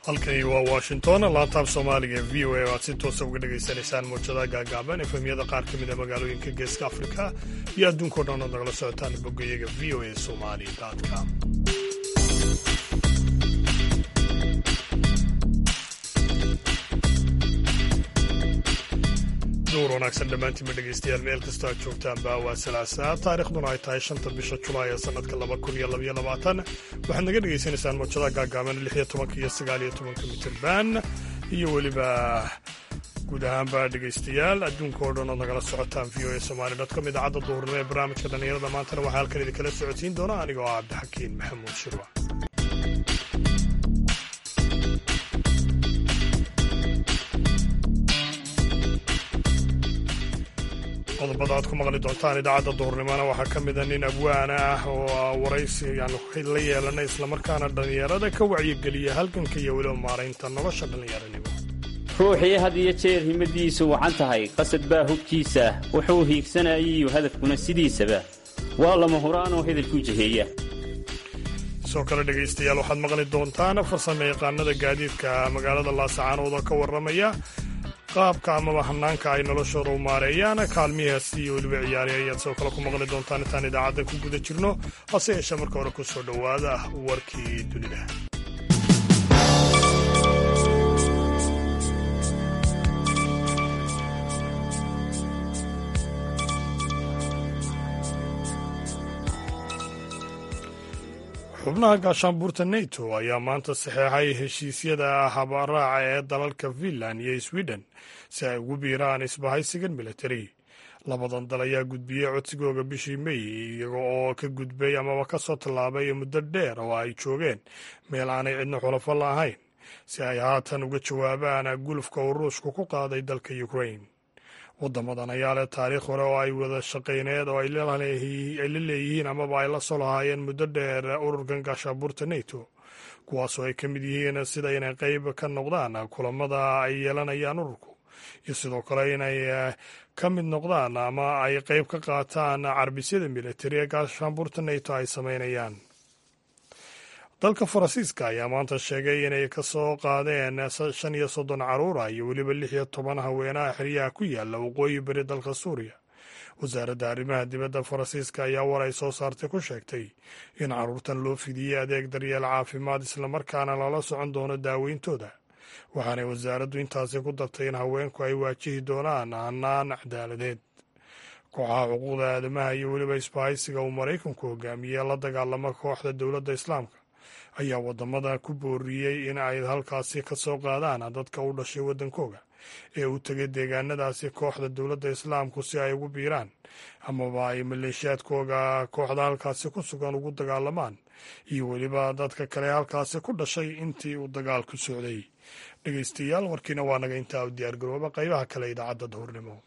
halkani waa washington laantaab soomaaliga ee v o a oo aad si toosa uga dhagaysanaysaan muujadaha gaagaaban efemyada qaar ka mid a magaalooyinka geeska afrika iyo adduunkao dhan ood nagala socotaan boggayaga v o a somali com duur wanaagsan dhammaantiinba dhegaystayaal meel kastoo aad joogtaanba waa salaasaa taarikhduna ay tahay shanta bisha julaay ee sannadka laba kun iyo labaiyo labaatan waxaad naga dhegaysanaysaan muujadaha gaagaaban lix iyo tobanka iyo sagaal iyo tobanka mitirban iyo weliba guud ahaanba dhegaystayaal adduunka oo dhan ood nagala socotaan v o a somali com idaacadda duhurnimo ee barnaamijka dhallinyarada maantana waxaa halkan idinkala socodsiin doona anigoo ah cabdixakiin maxamuud shirwa qodobada aad ku maqli doontaan idaacadda duhurnimona waxaa ka mida nin abwaan ah oo waraysi yaanu la yeelanay islamarkaana dhallinyarada ka wacyigeliya halganka iyo weliba maaraynta nolosha dhallinyaranimo ruuxii had iyo jeer himadiisu wacan tahay qasad baa hubkiisa wuxuu hiigsanayiyo hadafkuna sidiisaba waa lama huraanoo hedalkuu jiheeya sidoo kale dhegaystayaal waxaad maqli doontaan farsame yaqaanada gaadiidka magaalada laasacaanood oo ka warramaya qaabka amaba hanaanka ay noloshooda u maareeyaan kaalmihaasi iyo weliba ciyaari ayaad sidoo kale ku maqli doontaan intaan idaacadda ku guda jirno hase yeeshee marka hore ku soo dhowaada warkii dunida xubnaha gaashaanbuurta neto ayaa maanta saxeexay heshiisyada habaraaca ee dalalka finland iyo sweden si ay ugu biiraan isbahaysigan militari labadan dal ayaa gudbiyey codsigooga bishii mey iyaga oo ka gudbay amaba ka soo tallaabay muddo dheer oo ay joogeen meel aanay cidna xulafo laahayn si ay haatan uga jawaabaan gulufka uu ruushku ku qaaday dalka ukraine wadamadan ayaa leh taariikh hore oo ay wada shaqayneed oo ay la leeyihiin amaba ay la soo lahaayeen muddo dheer ururkan gaashaabuurta neto kuwaasoo ay ka mid yihiin sida inay qayb ka noqdaan kulamada ay yeelanayaan ururku iyo sidoo kale inay ka mid noqdaan ama ay qayb ka qaataan carbisyada militari ee gaashaanbuurta neto ay samaynayaan dalka faransiiska ayaa maanta sheegay inay ka soo qaadeen shan iyo soddon caruura iyo weliba lix iyo toban haweenaha xeryaha ku yaala waqooyi beri dalka suuriya wasaaradda arrimaha dibadda faransiiska ayaa war ay soo saartay ku sheegtay in caruurtan loo fidiyey adeeg daryeel caafimaad islamarkaana lala socon doono daaweyntooda waxaanay wasaaraddu intaasi ku dartay in haweenku ay waajihi doonaan hanaan cadaaladeed kooxaha xuquuqda aadamaha iyo weliba isbahaysiga uu maraykanku hogaamiyey la dagaalama kooxda dowladda islaamka ayaa wadamada ku booriyey in ay halkaasi ka soo qaadaan dadka u dhashay waddankooga ee u tegay deegaanadaasi kooxda dowladda islaamku si ay ugu biiraan amaba ay maleeshiyaadkooga kooxda halkaasi ku sugan ugu dagaalamaan iyo weliba dadka kale halkaasi ku dhashay intii uu dagaalku socday dhegeystayaal warkiina waa naga intaa u diyaargarooba qaybaha kale idaacadda duhurnimo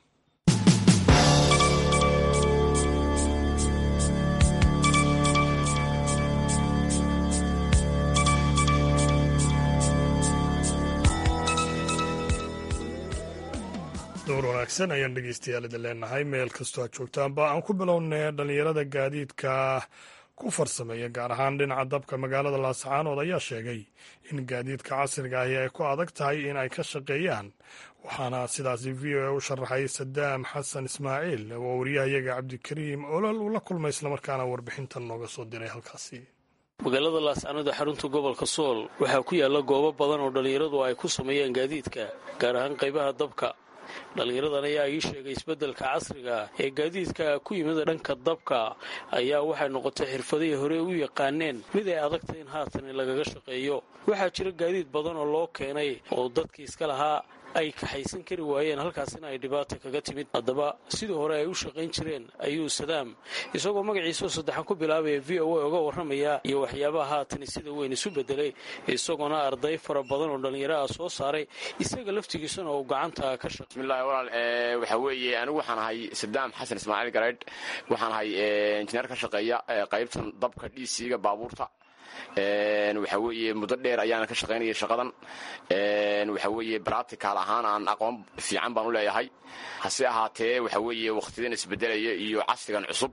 door wanaagsan ayaan dhegeystayaal idin leenahay meel kastoo aad joogtaanba aan ku bilownay dhallinyarada gaadiidka ku farsameeya gaar ahaan dhinaca dabka magaalada laasacaanood ayaa sheegay in gaadiidka casriga ahi ay ku adag tahay in ay ka shaqeeyaan waxaana sidaasi v o a u sharaxay sadaam xasan ismaaciil oo wariyahayaga cabdikariim olol uu la kulmay islamarkaana warbixintan nooga soo diray halkaasi magaalada laascaanood ee xarunta gobolka sool waxaa ku yaalla goobo badan oo dhallinyaradu ay ku sameeyaan gaadiidka gaar ahaan qaybaha dabka dhallinyaradan ayaa ii sheegay isbeddelka casriga ee gaadiidka ku yimid dhanka dabka ayaa waxay noqotay xirfadihii hore u yaqaaneen mid ay adagtay in haatan lagaga shaqeeyo waxaa jira gaadiid badan oo loo keenay oo dadkii iska lahaa ay kaxaysan kari waayeen halkaasina ay dhibaata kaga timid haddaba sidii hore ay u shaqayn jireen ayuu sadaam isagoo magaciisao saddexan ku bilaabaya v o a uga warramaya iyo waxyaabaha haatani sida weyn isu bedelay isagoona arday fara badan oo dhallinyaro ah soo saaray isaga laftigiisana uu gacanta ka shaqay bismillahi walaal waxaa weeye anigu waxaan ahay sadaam xasan ismaaciil gareydh waxaan ahay injineer ka shaqeeya qaybtan dabka dhiisiga baabuurta waxaa weeye muddo dheer ayaana ka shaqaynaya shaqadan waxaa weeye bractical ahaan aan aqoon fiican baan u leeyahay hase ahaatee waxaa weeye wakhtidan isbedelaya iyo casrigan cusub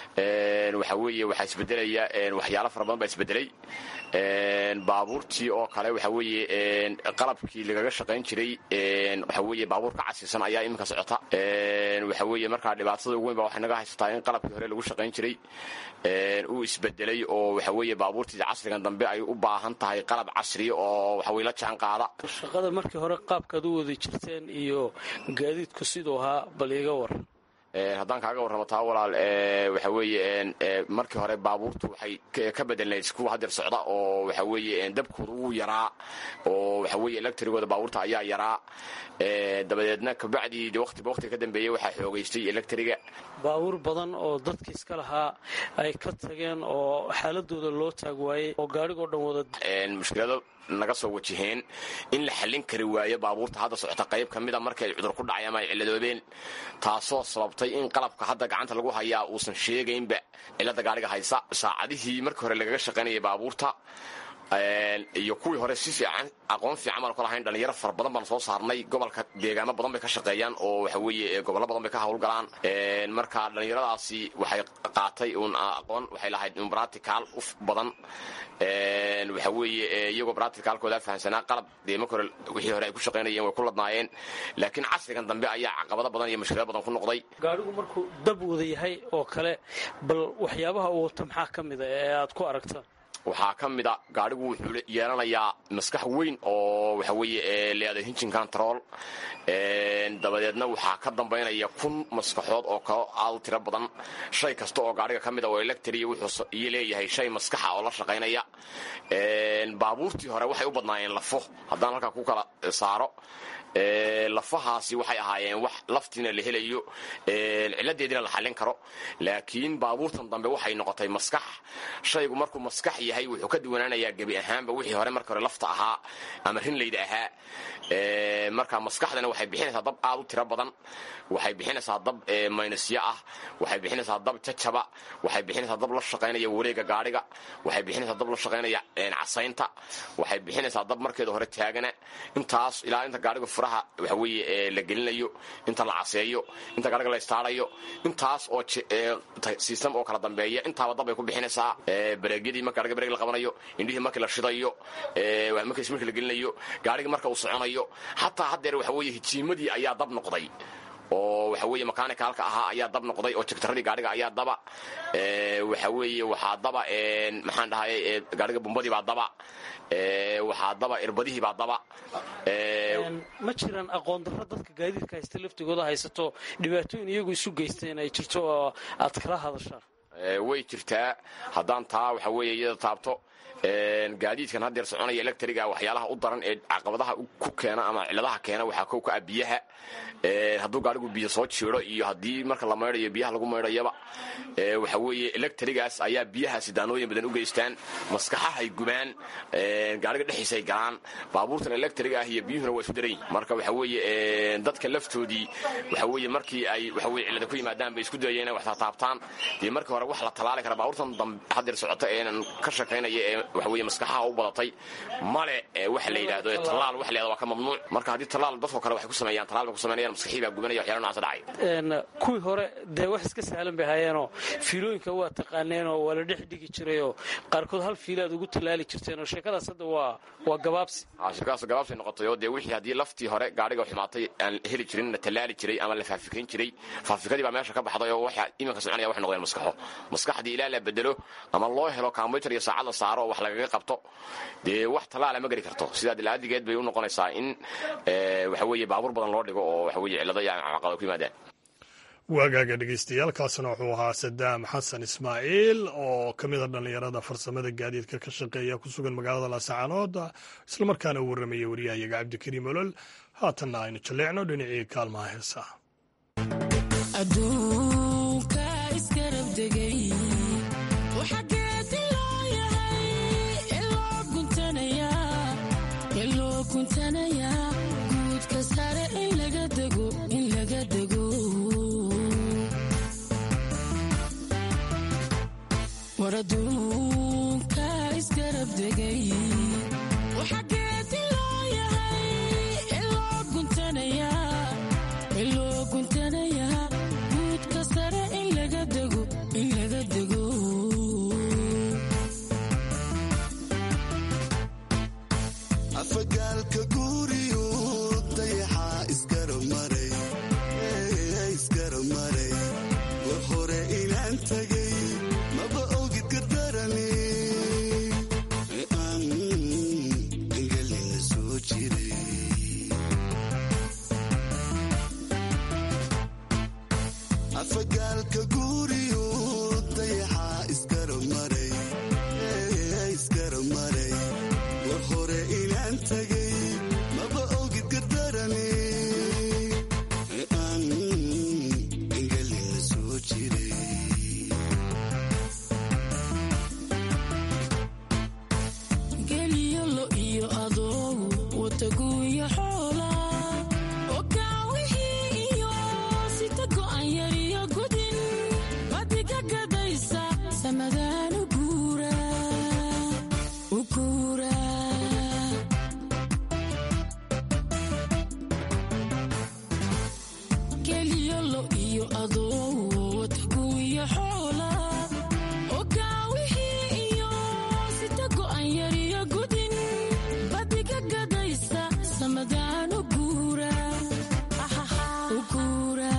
waxa weeye waxaa isbedelaya waxyaalo fara badan baa isbedelay baabuurtii oo kale waxa weeye qalabkii lagaga shaqayn jiray waxa weeye baabuur ka casiisan ayaa iminka socota waxa weeye markaa dhibaatada ugu weyn ba waxay naga haysataa in qalabkii hore lagu shaqayn jiray uu isbedelay oo waxa weeye baabuurtii casrigan dambe ay u baahan tahay qalab casriya oo waxa weye la jaan qaada shaqada markii hore qaabkaad u wada jirteen iyo gaadiidku siduu ahaa bal iga war haddaan kaaga warramo taa walaal waxa weeye markii hore baabuurtu waxay ka bedelnayd kuwa hadeer socda oo waxa weeye dabkooda wuu yaraa oo waxa weeye electrigooda baabuurta ayaa yaraa dabadeedna kabacdii waqtiba waqtiga ka dambeeyey waxaa xoogaystay electriga baabuur badan oo dadka iska lahaa ay ka tageen oo xaaladooda loo taag waayey oo gaadhigoo dhan wada mushkilado naga soo wajaheen in la xallin kari waayo baabuurta hadda socota qayb ka mida markay ay cudur ku dhacay ama ay cilladoobeen taasoo sababtay in qalabka hadda gacanta lagu hayaa uusan sheegaynba cilladda gaadhiga haysa saacadihii markii hore lagaga shaqaynayay baabuurta iyo kuwii hore si fiican aqoon fiican baan ku lahayn dhalinyaro fara badan baan soo saarnay gobolka deegaamo badan bay ka shaqeeyaan oo waxa weeye gobollo badan bay ka howlgalaan marka dhalinyaradaasi waxay qaatay uun aqoon waxay lahayd un bratical u badan waxa weeye iyagoo braticalkooda fahamsanaa qalab dee marka hore wixii hore ay ku shaqaynayeen way ku ladnaayeen laakiin casrigan dambe ayaa caqabado badan iyo mushkilado badan ku noqday gaadhigu markuu dab wada yahay oo kale bal waxyaabaha uu wato maxaa ka mida ee aad ku aragtaan waxaa ka mida gaadhigu wuxuu yeelanayaa maskax weyn oo waxa weeye leeday hinjin control dabadeedna waxaa ka dambaynaya kun maskaxood oo kalo aad u tiro badan shay kasta oo gaadhiga ka mida oo electri wuxuu iyo leeyahay shay maskaxa oo la shaqaynaya baabuurtii hore waxay u badnaayeen lafo haddaan halkaa ku kala saaro lafahaasi waxay ahaayeen wax laftiina la helayo ciladeediina la xallin karo laakiin baabuurtan dambe waxay noqotay maskax shaygu markuu maskax yahay wuxuu ka duwanaanayaa gebi ahaanba wixii hore marka hore lafta ahaa ama rinlayda ahaa marka maskaxdana waxay bixinaysaa dab aad u tiro badan waxay bixinaysaa dab maynasyo ah waxay bixinaysaa dab jajaba waxay bixinaysaa dab la shaqaynaya wareega gaadhiga waxay bixinaysaa dab la shaqaynaya casaynta waxay bixinaysaa dab markeeda hore taagana intaas ilaa inta gaadhiga furaha waxa weeye la gelinayo inta la caseeyo inta gaadhiga la istaarayo intaas oo system oo kala dambeeya intaaba dab bay ku bixinaysaa bareegyadii marka gaadhiga bareeg la qabanayo indhihii markii la shidayo markii smirka la gelinayo gaadhiga marka uu soconayo xataa haddeer waxa weeye hijiimadii ayaa dab noqday oo waxa weeye makanicalka ahaa ayaa dab noqday oo jegtaradii gaadhiga ayaa daba waxa weeye waxaa daba maxaan dhahay gaadhiga bumbadii baa daba waxaa daba irbadihii baa daba ma jiraan aqoon darro dadka gaadiidka haysta laftigooda haysato dhibaatooyin iyagu isu geysteen ay jirto oo aad kala hadashaan way jirtaa haddaan taa waxa weeye iyada taabto gaadiidkan haddeer soconaya electriga waxyaalaha u daran ee caqabadaha ku keena ama ciladaha keena waxaa kow ka ah biyaha hadduu gaadhigu biyo soo jiiro iyo haddii marka la maydhayo biyaha lagu maydhayaba waxa weeye electrigaas ayaa biyahaasi daanooyin badan u geystaan maskaxahay gubaan gaadhiga dhexdiisay galaan baabuurtan electriga ah iyo biyuhuna waa isu daran yihin marka waxa weeye dadka laftoodii waxa weeye markii ay waxa weye cillada ku yimaadaan bay isku dayeen inay wax taataabtaan dee markii hore wax la talaali kara baabuurtan haddeer socota eenan ka shaqaynaya ee waxa weeye maskaxaha u badatay male waxa la yidhaahdo tallaal wax leeda waa ka mamnuuc marka haddii tallaal dadkoo kale waxay ku sameeyaan tallaal bay ku sameynayaan maskaxii baa gubanaya waxyaala nocaas dhacay kuwii hore dee wax iska sahlan bay haayeenoo fiilooyinka waa taqaaneenoo waa la dhex dhigi jirayoo qaarkood hal fiilaad ugu tallaali jirteenoo sheekadaas hadda waa waa gabaabsi sheekadaas gabaabsay noqotay oo dee wixii haddii laftii hore gaadhiga xumaatay aan heli jirin la tallaali jiray ama la faafikayn jiray faafikadii baa meesha ka baxday oo waxa iminka soconaya waxay noqdeen maskaxo maskaxdii ilaa la bedelo ama loo helo combyutar iyo saacad la saaro oo wax lagaga qabto dee wax tallaala ma geli karto sidaa dilaadigeed bay u noqonaysaa in waxa weeye baabuur badan loo dhigo oo waxa weye cillado iyo caqabado ku yimaadaan waagaaga dhegeystayaaalkaasna wuxuu ahaa sadaam xasan ismaaciil oo ka mid a dhallinyarada farsamada gaadiidka ka shaqeeya ku sugan magaalada laascaanood islamarkaana u warramaya wariyahayaga cabdikariim olol haatanna aynu jalleecno dhinacii kaalmaha heesa waraduunka isgarab degay waxageediloo yahay iloo guntanayaa guudka sare in laga dego in laga afagaalka guuriyu dayaxaa isgaramaray isgaramaray war hore inaan tagay maba ogid gardarani aan engelina soo jiray afagaalka guuriyu dayaxaa isgaramaray isgaramaray war hore inaan tagay maba ogid gardarani aan engelina soo jiray geliyo lo iyo adoogu wataguuya xoola oo kaawihii iyo sita go'an yariyo gudin badiga gadaysa samadaan u guura u guura geliyo lo iyo adoogu wataguuya xoola oo kaawihii iyo sita go'an yariyo gudin badiga gadaysa samadaan u guura u guura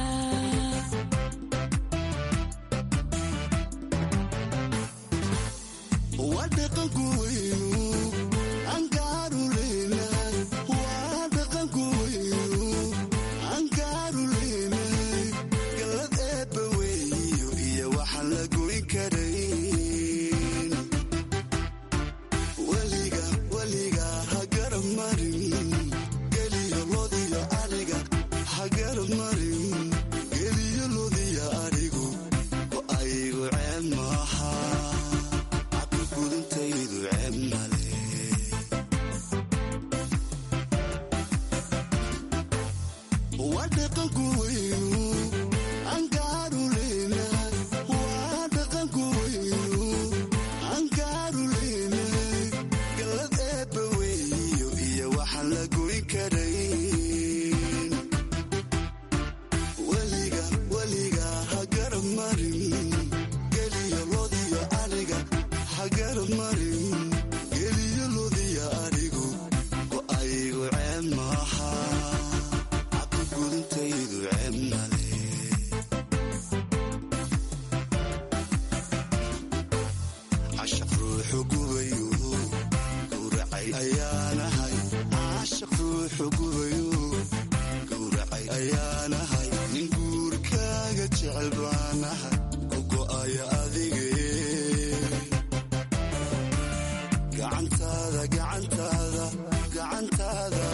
waa dhaqanku weynu angaaru leenahay waa dhaqanku weynu angaaru leenahay gallad eebba weeyo iyo waxaan la goyn karayn weliga weliga ha garab marin geliyo lodiyo ariga ha garab marin geliyo lodiyo arigu oo aygu ceeb maaha gudintaydu ceeb male waa dhaqanku weynu angaaru leenahay waa dhaqanku weynu angaaru leenahay gallad eebba weeyo iyo waxaan la goyn karayn weliga weliga ha garab marin geliyo lodiyo ariga ha garab marin geliyo lodiyo arigu oo aygu ceeb maaha cabdi gudintaydu ceeb male cashaq ruuxu gubayu gowracay ayaanahay cashaq ruuxu gubayu gowracay ayaanahay nin guurkaaga jecel baanahay ku go'aya adige gacantaada gacantaada gacantaada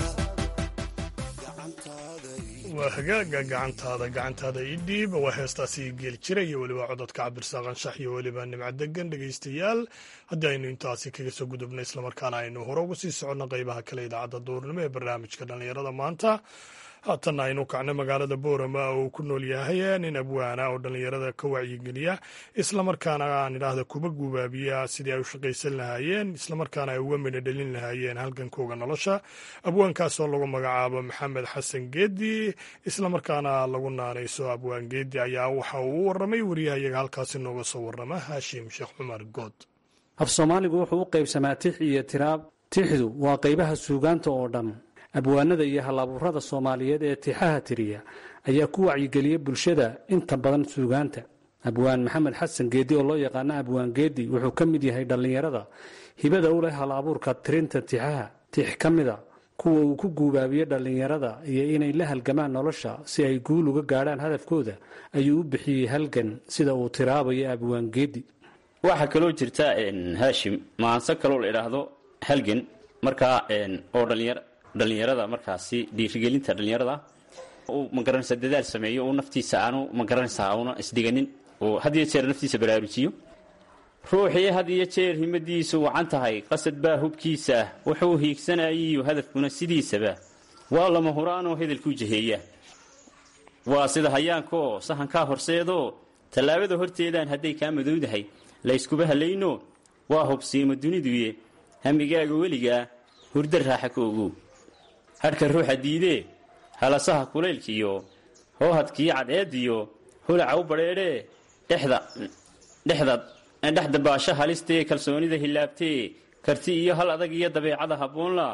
gacantaada waa hagaaga gacantaada gacantaada ii dhiib waa heestaasi geeli jira iyo weliba cododka cabdirsaaq anshax iyo weliba nimco degan dhegaystayaal haddii aynu intaasi kaga soo gudubna islamarkaana aynu hore uga sii soconno qeybaha kale idaacadda duurnimo ee barnaamijka dhallinyarada maanta haatanna aynu kacno magaalada boorama oo uu ku nool yahay nin abwaana oo dhallinyarada ka wacyigeliya islamarkaana aan idhaahda kuba gubaabiya sidii ay u shaqaysan lahaayeen islamarkaana ay uga midho dhalin lahaayeen halgankooga nolosha abwaankaas oo lagu magacaabo maxamed xasan geedi islamarkaana lagu naanayso abwaan geedi ayaa waxa uu u waramay wariyahayaga halkaasi nooga soo warama haashim sheekh cumar good af soomaaligu wuxuu u qaybsamaa tix iyo tiraab tixdu waa qaybaha suugaanta oo dhan abwaanada iyo halabuurada soomaaliyeed ee tixaha tiriya ayaa ku wacyigeliya bulshada inta badan suugaanta abwaan maxamed xasan geedi oo loo yaqaano abwaan geedi wuxuu ka mid yahay dhallinyarada hibada u leh hal abuurka tirinta tixaha tix ka mida kuwa uu ku guubaabiye dhallinyarada iyo inay la halgamaan nolosha si ay guul uga gaadhaan hadafkooda ayuu u bixiyey halgan sida uu tiraabayo abwaan geedi waxaa kaloo jirta haashim maanse kaloo la idhaahdo halgan markaa oo dhalinyar dhallinyarada markaasi dhiirigelinta dhallinyarada uu magaranaysa dadaal sameeyo uu naftiisa aanu magaranaysa una isdiganin oo had iyo jeer naftiisa baraarujiyo ruuxii had iyo jeer himadiisu wacan tahay qasad baa hubkiisa wuxuu hiigsanayiyo hadafkuna sidiisaba waa lama huraanoo hedalkuu jaheeya waa sida hayaankaoo sahankaa horseedoo tallaabada horteedaan hadday kaa madowdahay layskuba halayno waa hubsiimo duniduye hamigaaga weligaa hurda raaxa ka ogow hadhka ruuxa diidee halasaha kulaylkiyo hoohadkii cadceediyo hulaca u badheedhee dhexda dhexda dhexda baasha halistee kalsoonida hilaabtee karti iyo hal adag iyo dabeecada habboonla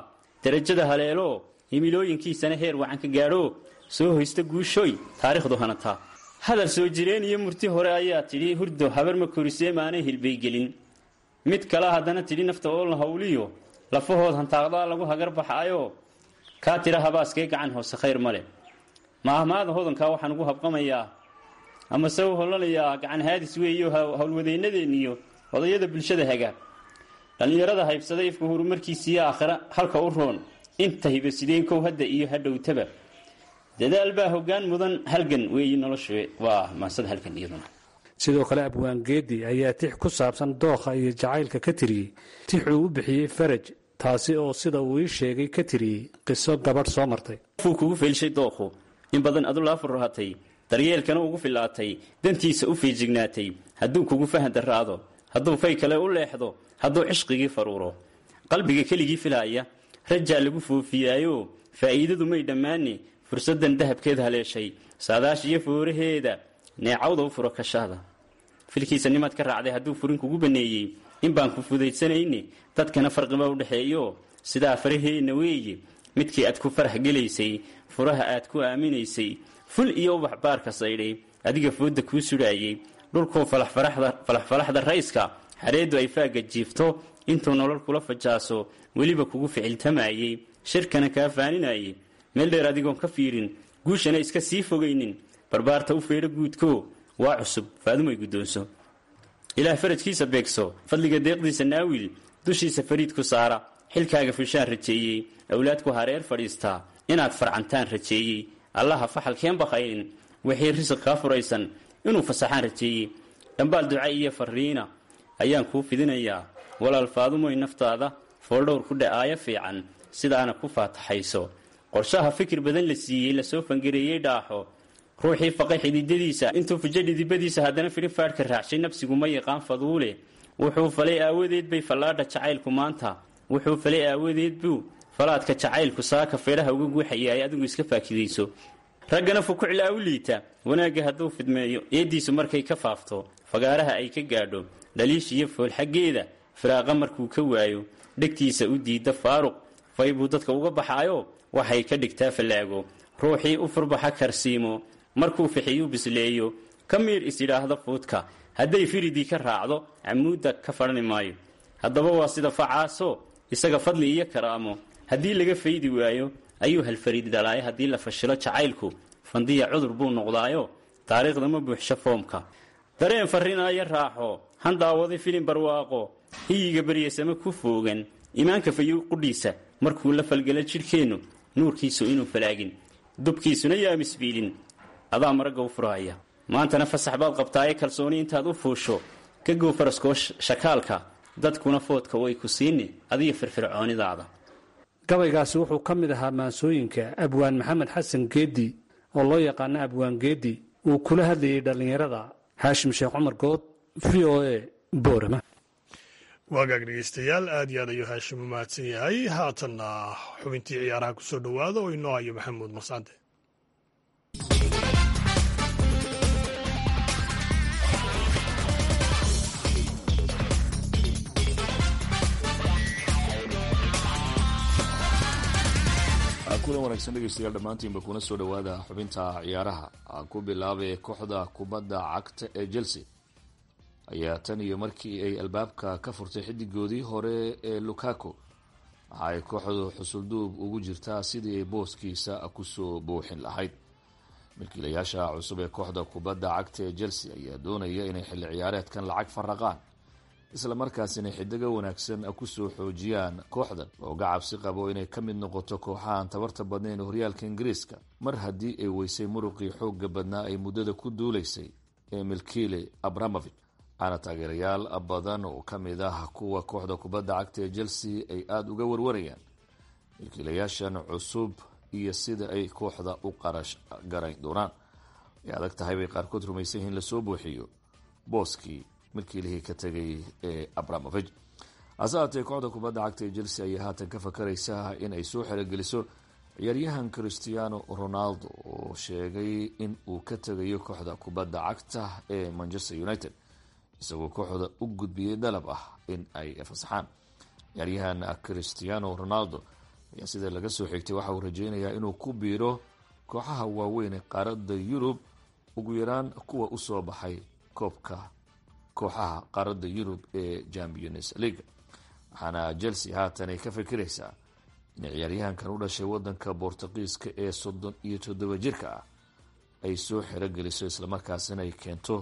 darajada haleelo himilooyinkiisana heer wacan ka gaadho soo hoysta guushooy taariikhdu hanataa hadal soo jireen iyo murti hore ayaa tidhi hurdo habar ma korisee maanay hilbaygelin mid kale haddana tidhi nafta oo la hawliyo lafahood hantaaqdaa lagu hagar baxaayo kaa tira habaaskee gacan hoose khayr ma leh maahmaada hodankaa waxaan ugu habqamayaa ama se u holanayaa gacan haadis weeyo howlwadeennadeeniyo odayada bulshada haga dhallinyarada haybsada ifka horumarkiisiiyo aakhira halka u roon inta hibasideen kow hadda iyo hadhowtaba dadaal baa hoggaan mudan halgan weeyi noloshu waa maasada halgan iyaduna sidoo kale abwaangeedi ayaa tix ku saabsan dookha iyo jacaylka ka tiriyey tixuu u bixiyey faraj taasi oo sida uu ii sheegay ka tiriyey qiso gabadh soo martay fuu kugu feelshay dookhu in badan adu laa furratay daryeelkana ugu filaatay dantiisa u fiijignaatay hadduu kugu fahan daraado hadduu fay kale u leexdo hadduu cishqigii faruuro qalbiga keligii filaaya rajaa lagu foofiyaayo faa'iidadu may dhammaani fursaddan dahabkeed haleeshay saadaash iyo fooraheeda neecawda u furo kashaada filkiisa nimaad ka raacday hadduu furin kugu baneeyey in baan ku fudaysanayne dadkana farqiba u dhexeeyo sidaa faraheenna weeye midkii aad ku farax gelaysay furaha aad ku aaminaysay ful iyo ubax baarka saydhay adiga foodda kuu sudhaayey dhulkuu falaxfalaxda rayska xareeddu ay faagga jiifto intuu nolol kula fajaaso weliba kugu ficiltamayey shirkana kaa faaninayay meel dheer adigoon ka fiirin guushana iska sii fogaynin barbaarta u feedho guudko waa cusub faadumay guddoonso ilaah farajkiisa beegso fadliga deeqdiisa naawil dushiisa fariid ku saara xilkaaga fishaan rajeeyey awlaadku hareer fadhiistaa inaad farcantaan rajeeyey allaha faxalkeen baqayn wixii risiq kaa furaysan inuu fasaxaan rajeeyey dhambaal duca iyo fariina ayaan kuu fidinayaa walaal faadumoy naftaada fooldhowr ku dha'aayo fiican sidaana ku faataxayso qorshaha fikir badan la siiyey lasoo fangareeyey dhaaxo ruuxii faqay xididadiisa intuu fujo dhidibadiisa haddana fidhin faadhka raacshay nafsigu ma yaqaan faduule wuxuu falay aawadeed bay fallaadha jacaylku maanta wuxuu falay aawadeed buu falaadka jacaylku saaka feedhaha uga guuxayaay adigu iska faakidayso raggana fukuclaa u liita wanaagga hadduu fidmeeyo eeddiisu markay ka faafto fagaaraha ay ka gaadho dhaliish iyo fool xaggeeda firaaqa markuu ka waayo dhegtiisa u diidda faaruq fay buu dadka uga baxaayo waxay ka dhigtaa fallaago ruuxii u furbaxa karsiimo markuu fixiyuu bisleeyo ka miir isyidhaahdo fuudka hadday firidii ka raacdo camuudda ka fadhani maayo haddaba waa sida facaaso isaga fadli iyo karaamo haddii laga faydi waayo ayuu halfariid dhalaayo haddii la fashilo jacaylku fandiya cudur buu noqdaayo taariikhda ma buuxsho foomka dareen farrinaayo raaxo han daawaday filin barwaaqo hiyiga baryasame ku foogan imaanka fayow qudhiisa markuu la falgala jidhkeennu nuurkiisu inuu falaagin dubkiisuna yaa misbiilin adaa maragga u furahaya maantana fasax baad qabtaaye kalsooni intaad u fuusho ka gow faraskoo shakaalka dadkuna foodka way ku siini adiga firfircoonidaada gabaygaasi wuxuu ka mid ahaa maansooyinka abwaan maxamed xasan geedi oo loo yaqaano abwaan geedi uu kula hadlayay dhallinyarada haashim sheekh cumar good v o a boorama waagaag dhegeystayaal aad iyo aad ayuu haashim u mahadsan yahay haatanna xubintii ciyaaraha kusoo dhowaada oo inoo hayo maxamuud mascade kulan wanaagsan dhegeystayaal dhammaantiinba kuna soo dhowaada xubinta ciyaaraha aan ku bilaabay kooxda kubadda cagta ee chelsea ayaa tan iyo markii ay albaabka ka furtay xidigoodii hore ee lukaku waxa ay kooxdu xusulduub ugu jirtaa sidii ay booskiisa kusoo buuxin lahayd milkiilayaasha cusub ee kooxda kubadda cagta ee chelsea ayaa doonaya inay xilli ciyaareedkan lacag faraqaan isla markaasina xidigo wanaagsan kusoo xoojiyaan kooxdan looga cabsi qabo inay ka mid noqoto kooxahan tabarta badnayn horyaalka ingiriiska mar haddii ay weysay muruqii xooga badnaa ay muddada ku duulaysay ee milkiile abramovich waxaana taageerayaal badan oo ka mid ah kuwa kooxda kubadda cagta ee chelsea ay aada uga warwarayaan milkiilayaashan cusub iyo sida ay kooxda u qarash garayn doonaan ay adag tahay bay qaarkood rumaysan yihiin lasoo buuxiyo booskii milkiilihii ka tegay ee abramovich hase haatee kooxda kubadda cagta ee chelsea ayaa haatan ka fakaraysa in ay soo xerogeliso ciyaaryahan christiano ronaldo oo sheegay in uu ka tegayo kooxda kubadda cagta ee manchester united isagoo kooxda u gudbiyey dalab ah in ay fasaxaan ciyaaryahan christiano ronaldo ayaa sida laga soo xigtay waxa uu rajeynayaa inuu ku biiro kooxaha waaweyn ee qaaradda yurub ugu yaraan kuwa usoo baxay koobka kooxaha qaaradda yurub ee champions league waxaana chelsea haatan ay ka fikiraysaa in ciyaaryahankan u dhashay wadanka bortuqiiska ee soddon iyo toddoba jirka ah ay soo xerogeliso islamarkaasina ay keento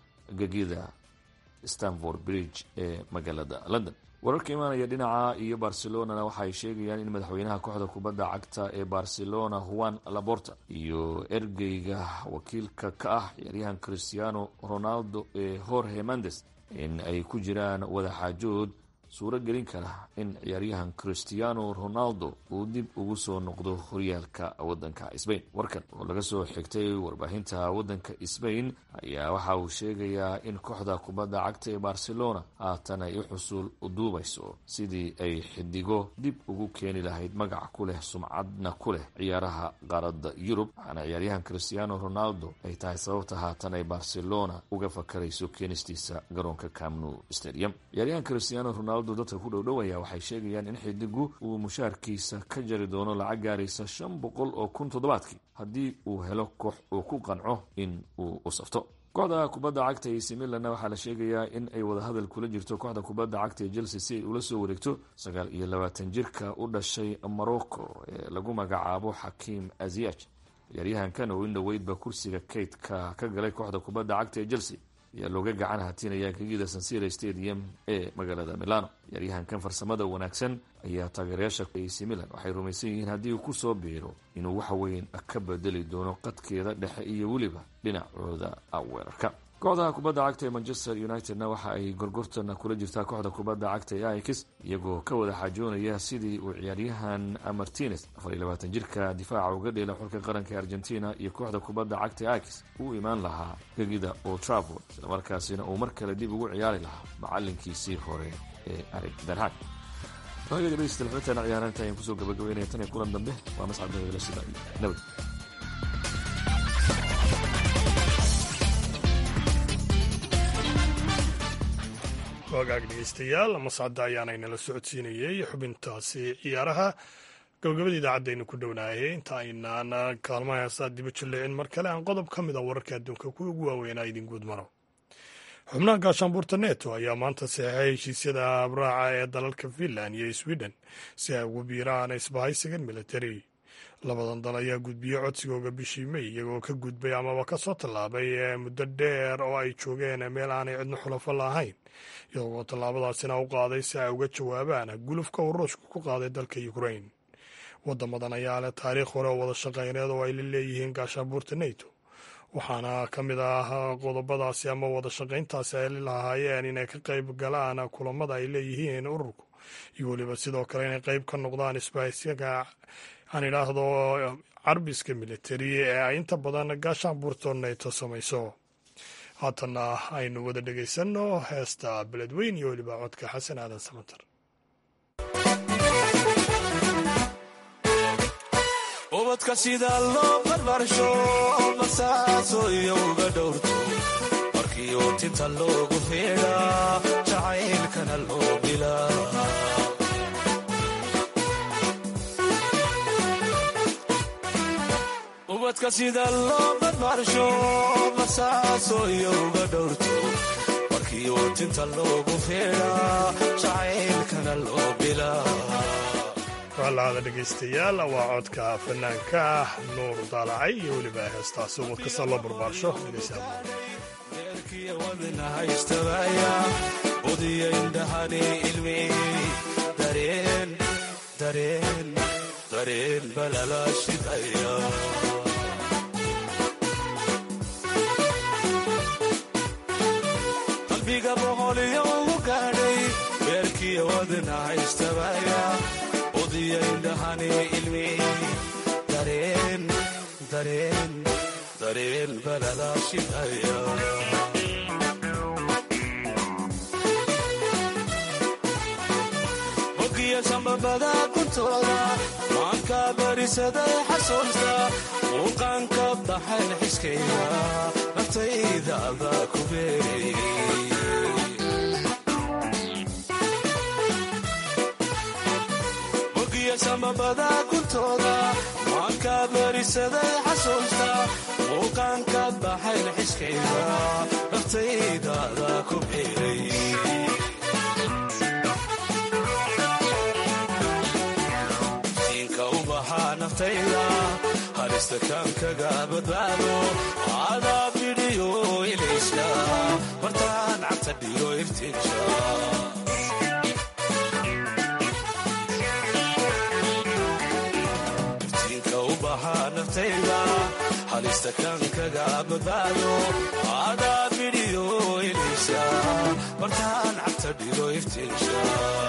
gegida stanford bridge ee magaalada london wararka imaanaya dhinaca iyo barcelonana waxaay sheegayaan in madaxweynaha kooxda kubadda cagta ee barcelona juan laborta iyo ergeyga wakiilka ka ah ciyaaryahan cristiano ronaldo ee jorge mendes in ay ku jiraan wadaxaajood suuro gelin kara in ciyaaryahan cristiano ronaldo uu dib ugu soo noqdo horyaalka wadanka sbain warkan oo laga soo xigtay warbaahinta wadanka sbain ayaa waxa uu sheegayaa in kooxda kubadda cagta ee barcelona haatan ay u xusul duubayso sidii ay xidigo dib ugu keeni lahayd magac ku leh sumcadna ku leh ciyaaraha qaaradda yurub waxaana ciyaaryahan cristiano ronaldo ay tahay sababta haatan ay barcelona uga fakarayso keenistiisa garoonka camnu stadium ciyaaryahan cristiano ronaldo dadka ku dhowdhowaya waxay sheegayaan in xidigu uu mushaarkiisa ka jari doono lacag gaaraysa shan boqol oo kun toddobaadkii haddii uu helo koox uu ku qanco in uu u safto kooxda kubadda cagta ee similanna waxaa la sheegayaa in ay wadahadal kula jirto kooxda kubadda cagta ee chelsea si ay ula soo wareegto sagaal iyo labaatan jirka u dhashay morocco ee lagu magacaabo xakiim aziyaj ciyaaryahankan oo in dhoweydba kursiga kaydka ka galay kooxda kubadda cagta ee chelsea ayaa looga gacan hatinaya gegida sansira stadium ee magaalada milano ciyaaryahankan farsamada wanaagsan ayaa taageerayaasha ac milan waxay rumaysan yihiin haddii uu kusoo biiro inuu wax weyn ka bedeli doono qadkeeda dhexe iyo weliba dhinacooda weerarka kooxda kubadda cagta ee manchester unitedna waxa ay gorgortan kula jirtaa kooxda kubadda cagta ee ix iyagoo ka wada xaajoonaya sidii uu ciyaaryahan martinez afar iyo labaatan jirka difaaca uga dheela xulka qaranka ee argentina iyo kooxda kubadda cagta ee ix uu imaan lahaa gegida old trafford islamarkaasina uu mar kale dib ugu ciyaari lahaa macalinkiisii hore ee arig darhag dhegeystayaal ciyaaraanta ayaan kusoo gabagabeynaya tan iyo kulan dambe waa mascad dabeele sida nabad wagaag dhegeystayaal mascadda ayaana inala socodsiinayey xubintaasi ciyaaraha gabagabada idaacadaynu ku dhownaayay inta aynaan kaalmaha heesaa diba jilleecin mar kale aan qodob ka mid a wararka adduunka kuwa ugu waaweynaa idin guud maro xubnaha gaashaanbuurta neto ayaa maanta saxeixay heshiisyada abraaca ee dalalka finland iyo sweden si ay ugu biiraan isbahaysigan militari labadan dal ayaa gudbiyey codsigooga bishii mey iyagoo ka gudbay amaba ka soo tallaabay muddo dheer oo ay joogeen meel aanay cidno xulafo lahayn iyagoo tallaabadaasina u qaaday si ay uga jawaabaan gulufka uu ruushku ku qaaday dalka ukrain wadamadan ayaa leh taariikh hore oo wada shaqayneed oo ay la leeyihiin gaashaanbuurta neto waxaana ka mid ah qodobadaasi ama wada shaqayntaasi ay lahaayeen inay ka qayb galaan kulamada ay leeyihiin ururku iyo weliba sidoo kale inay qayb ka noqdaan isbahaysyaka aan idhaahdo carbiska militari ee ay inta badan gaashaanbuurta neto samayso haatanna aynu wada dhegaysanno heesta beledweyn iyo weliba codka xasan aadan samater ubadka sida loo barbaarsho basaaso iyo uga dhowrto markii uu tinta loogu feedhaa jacaylkana loo bilaa ubadka sida loo barbaarsho basaaso iyo uga dhowrto markii uu tinta loogu feedhaa jacaylkana loo bilaa walaada dhegaystayaal waa codka fanaanka ah nuur daalacay iyo weliba heestaasi ubad kasta loo barbaarsho wadnahaystabaya udiya indhahani ilmi dareen dareen dareen balala shidaya qalbiga boqoliyo ugu gaadhay beerkiya wadnahaystabaya udiya indhahani ilmi dareen dareen dareen balala shidaya ogiya sambabada kuntooda maanka barisaday xasuusta muuqaanka baxayn xiskayga naftayda adaa ku beerayay iyo samabada kuntooda maankaad marisaday xasuusta muuqaankaad baxayn xiskayda naftaydaada ku biiray siinka u baxaa naftayda halista kaankaga badbaado adaa bidhiyo ilayska martaan cagta dhigo iftiinsha naftayda halista kaankaga badbaado adaa bidhiyo ilaysa martaan cagta dhigo iftiinsha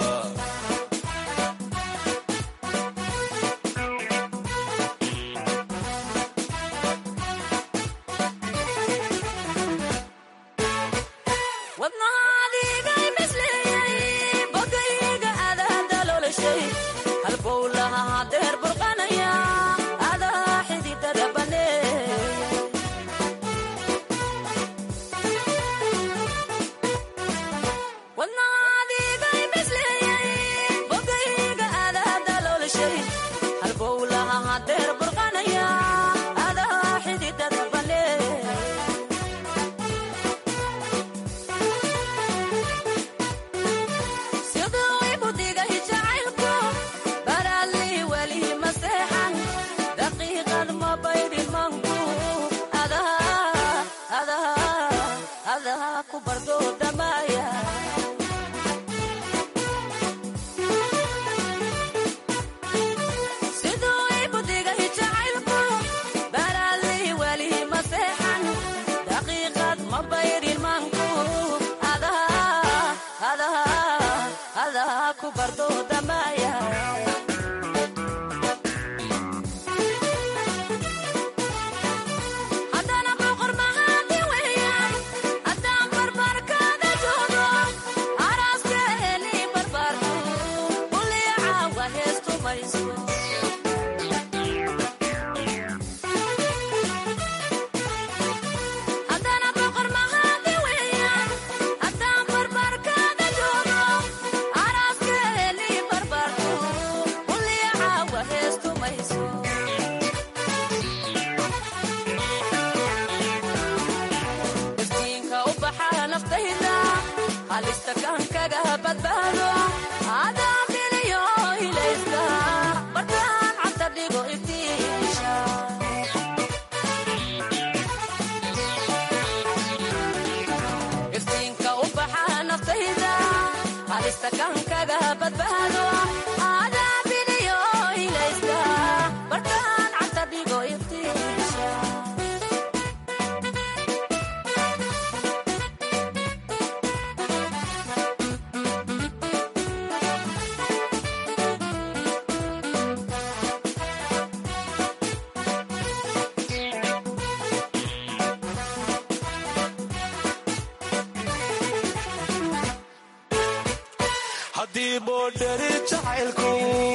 haddii boodhari jacaylku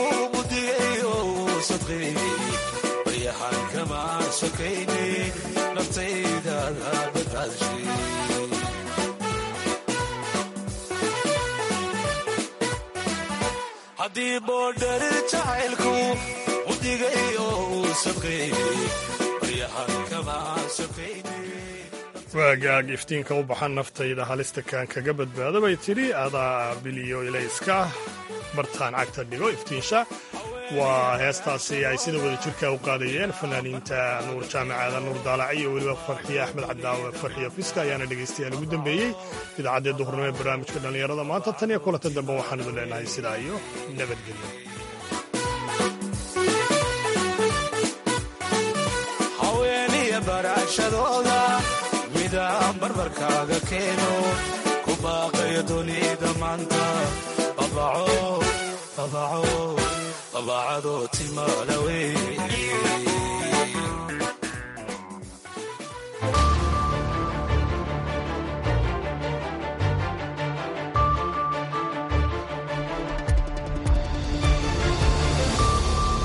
mudigayo sadqeeyey baryahan kama sokayne naftaydaada badbaadshay haddii boodhari jacaylku mudigayo sadqeeyey baryahan kama sokayne waagaag iftiinka u baxan naftayda halista kaan kaga badbaado bay tidhi adaa biliyo ilayska bartaan cagta dhigo iftiinsha waa heestaasi ay sida wada jirka u qaadayeen fanaaniinta nuur jaamacaada nuur daalac iyo weliba farxiye axmed cadaawe farxiyo fiska ayaana dhegaystayaal ugu dambeeyey idaacaddee duhurnimo ee barnaamijka dhallinyarada maanta tan iyo kulanta dambe waxaan idin leenahay sidaa iyo nabadgelyo haweeniya barashadooda midaan barbarkaaga keeno ku baaqayo dunida maanta babaco babaco babacadoo timaala wey